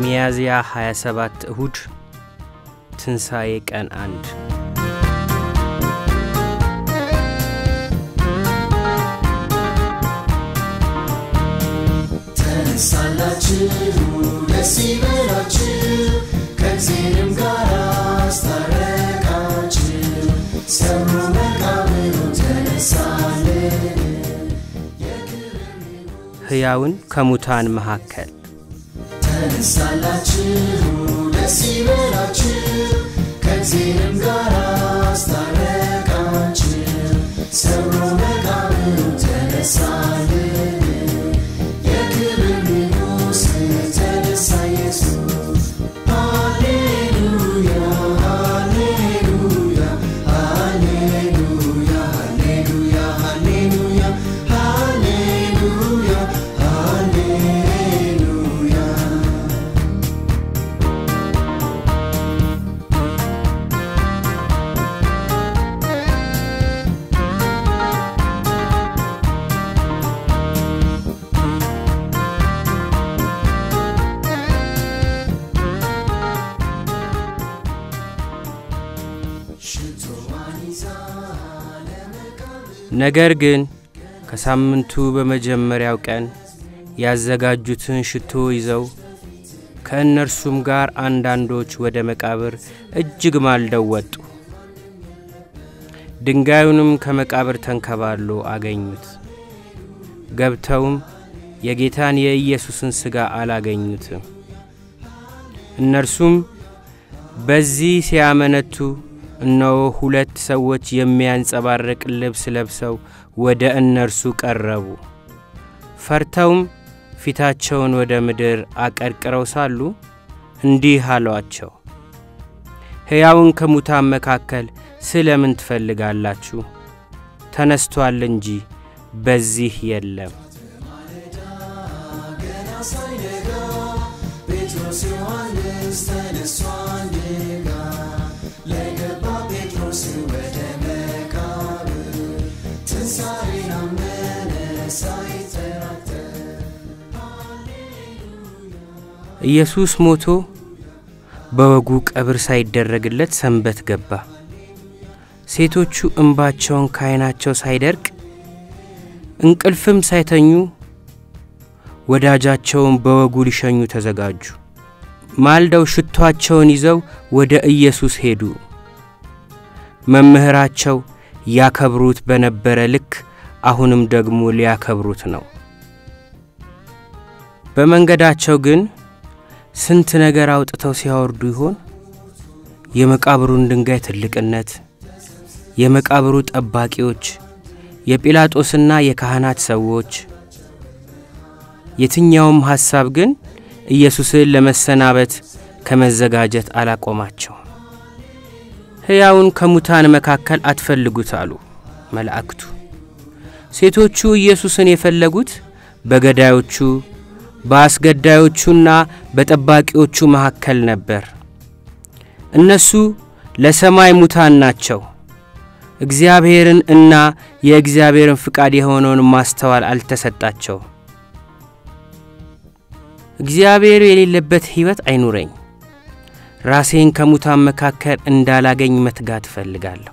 ሚያዝያ 27 እሁድ ትንሣኤ ቀን አንድ ተነሳላችሁ ደስ ይበላችሁ ከእግዚአብሔርም ጋር አስታረቃችሁ ሰብሮ መቃብሩን ተነሳልን ሕያውን ከሙታን መካከል ተነሳላችሁ ደስ ይበላችሁ ከእግዚአብሔርም ጋር አስታረቃችሁ ሰብሮ መቃብሩን ተነሳልን የክብር ንጉሥ ተነሳ ኢየሱስ ሃሌሉያ ሃሌሉያ ሃሌሉያ ሃሌሉያ ሃሌሉያ ሃሌሉያ ሃሌሉያ ሽቶዋን ይዛ ለመቃብር ነገር ግን ከሳምንቱ በመጀመሪያው ቀን ያዘጋጁትን ሽቶ ይዘው ከእነርሱም ጋር አንዳንዶች ወደ መቃብር እጅግ ማልደው ወጡ። ድንጋዩንም ከመቃብር ተንከባሎ አገኙት። ገብተውም የጌታን የኢየሱስን ሥጋ አላገኙትም። እነርሱም በዚህ ሲያመነቱ እነሆ ሁለት ሰዎች የሚያንጸባርቅ ልብስ ለብሰው ወደ እነርሱ ቀረቡ። ፈርተውም ፊታቸውን ወደ ምድር አቀርቅረው ሳሉ እንዲህ አሏቸው፣ ሕያውን ከሙታን መካከል ስለ ምን ትፈልጋላችሁ? ተነስቶአል እንጂ በዚህ የለም። ገና ሳይነጋ ጴጥሮስ ዮሐንስ ተነሱ አንድ ጋ ለገባ ጴጥሮስ ወደ መቃብር ትንሣኤን አመነ ሳይጠራጠር ኢየሱስ ሞቶ በወጉ ቀብር ሳይደረግለት ሰንበት ገባ። ሴቶቹ እንባቸውን ከዓይናቸው ሳይደርቅ እንቅልፍም ሳይተኙ ወዳጃቸውን በወጉ ሊሸኙ ተዘጋጁ። ማልደው ሽቷቸውን ይዘው ወደ ኢየሱስ ሄዱ። መምህራቸው ያከብሩት በነበረ ልክ አሁንም ደግሞ ሊያከብሩት ነው። በመንገዳቸው ግን ስንት ነገር አውጥተው ሲያወርዱ ይሆን? የመቃብሩን ድንጋይ ትልቅነት፣ የመቃብሩ ጠባቂዎች፣ የጲላጦስና የካህናት ሰዎች። የትኛውም ሐሳብ ግን ኢየሱስን ለመሰናበት ከመዘጋጀት አላቆማቸው። ሕያውን ከሙታን መካከል አትፈልጉት አሉ መላእክቱ። ሴቶቹ ኢየሱስን የፈለጉት በገዳዮቹ በአስገዳዮቹና በጠባቂዎቹ መካከል ነበር። እነሱ ለሰማይ ሙታን ናቸው። እግዚአብሔርን እና የእግዚአብሔርን ፍቃድ የሆነውን ማስተዋል አልተሰጣቸው። እግዚአብሔር የሌለበት ሕይወት አይኑረኝ። ራሴን ከሙታን መካከል እንዳላገኝ መትጋት እፈልጋለሁ።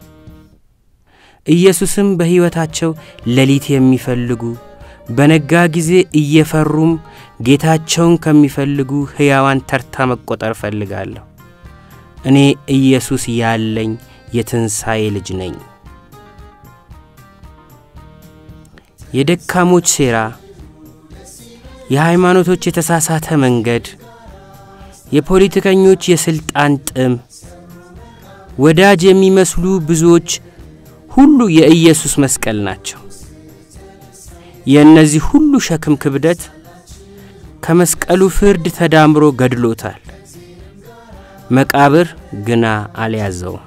ኢየሱስም በሕይወታቸው ሌሊት የሚፈልጉ በነጋ ጊዜ እየፈሩም ጌታቸውን ከሚፈልጉ ሕያዋን ተርታ መቆጠር እፈልጋለሁ። እኔ ኢየሱስ ያለኝ የትንሣኤ ልጅ ነኝ። የደካሞች ሴራ፣ የሃይማኖቶች የተሳሳተ መንገድ፣ የፖለቲከኞች የሥልጣን ጥም፣ ወዳጅ የሚመስሉ ብዙዎች ሁሉ የኢየሱስ መስቀል ናቸው። የእነዚህ ሁሉ ሸክም ክብደት ከመስቀሉ ፍርድ ተዳምሮ ገድሎታል። መቃብር ግና አልያዘውም።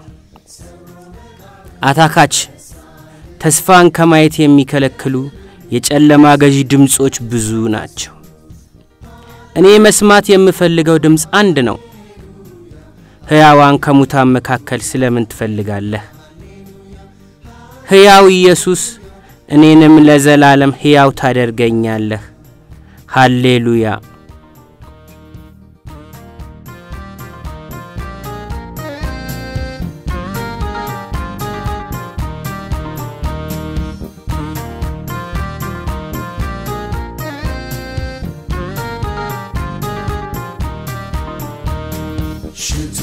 አታካች ተስፋን ከማየት የሚከለክሉ የጨለማ ገዢ ድምፆች ብዙ ናቸው። እኔ መስማት የምፈልገው ድምፅ አንድ ነው። ሕያዋን ከሙታን መካከል ስለምን ትፈልጋለህ? ሕያው ኢየሱስ እኔንም ለዘላለም ሕያው ታደርገኛለህ። ሃሌሉያ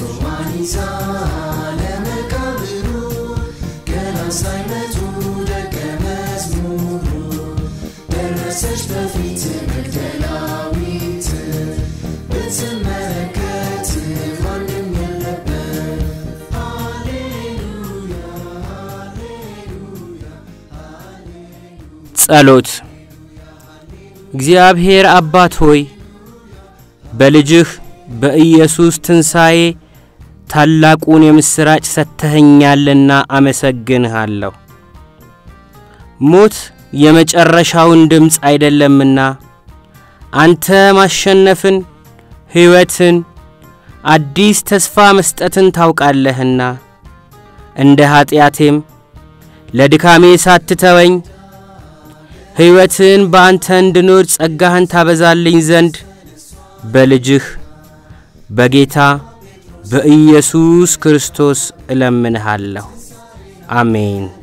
ሽቶዋን ይዛ ለመቃብሩ ገና ሳይመጡ ደቀ መዝሙሩ ደረሰች በፊት መግደላዊት ብትመለከት ማንም የለበት ሃሌሉያ ጸሎት እግዚአብሔር አባት ሆይ በልጅህ በኢየሱስ ትንሣኤ ታላቁን የምሥራች ሰጥተኸኛልና አመሰግንሃለሁ። ሞት የመጨረሻውን ድምፅ አይደለምና አንተ ማሸነፍን፣ ሕይወትን፣ አዲስ ተስፋ መስጠትን ታውቃለህና እንደ ኀጢአቴም ለድካሜ ሳትተወኝ ሕይወትን በአንተ እንድኖር ጸጋህን ታበዛልኝ ዘንድ በልጅህ በጌታ በኢየሱስ ክርስቶስ እለምንሃለሁ። አሜን።